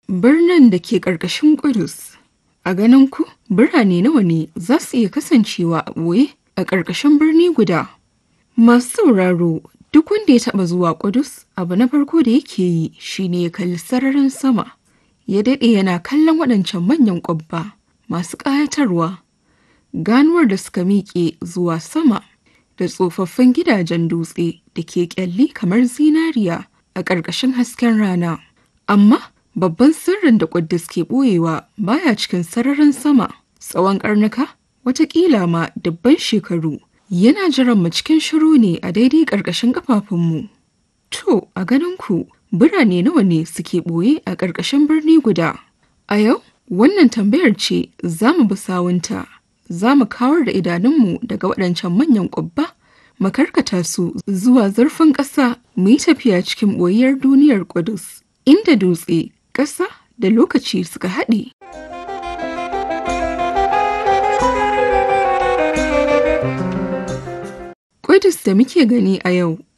Birnin da ke ƙarƙashin Ƙudus. A ganin ku, birane nawa ne za su iya kasancewa a ɓoye a ƙarƙashin birni guda? Masu sauraro, duk wanda ya taɓa zuwa Ƙudus, abu na farko da yake yi shine ya kalli sararin sama. Ya daɗe yana kallon waɗancan manyan ƙwabba masu ƙayatarwa. Ganuwar da suka miƙe zuwa sama da tsofaffin gidajen dutse da ke ƙyalli kamar zinariya a ƙarƙashin hasken rana. Amma babban sirrin da Ƙuddus ke ɓoyewa baya cikin sararin sama tsawon ƙarnuka watakila ma dubban shekaru yana jiran mu cikin shiru ne a daidai ƙarƙashin ƙafafunmu. To, a ganin ku birane nawa ne suke ɓoye a ƙarƙashin birni guda? A yau, wannan tambayar ce za mu bi sawunta. Za mu kawar da idanunmu daga waɗancan manyan ƙubba, mu karkata su zuwa zurfin ƙasa mu yi tafiya cikin ɓoyiyar duniyar Ƙudus, inda dutse, ƙasa da lokaci suka haɗe. Ƙudus da muke gani a yau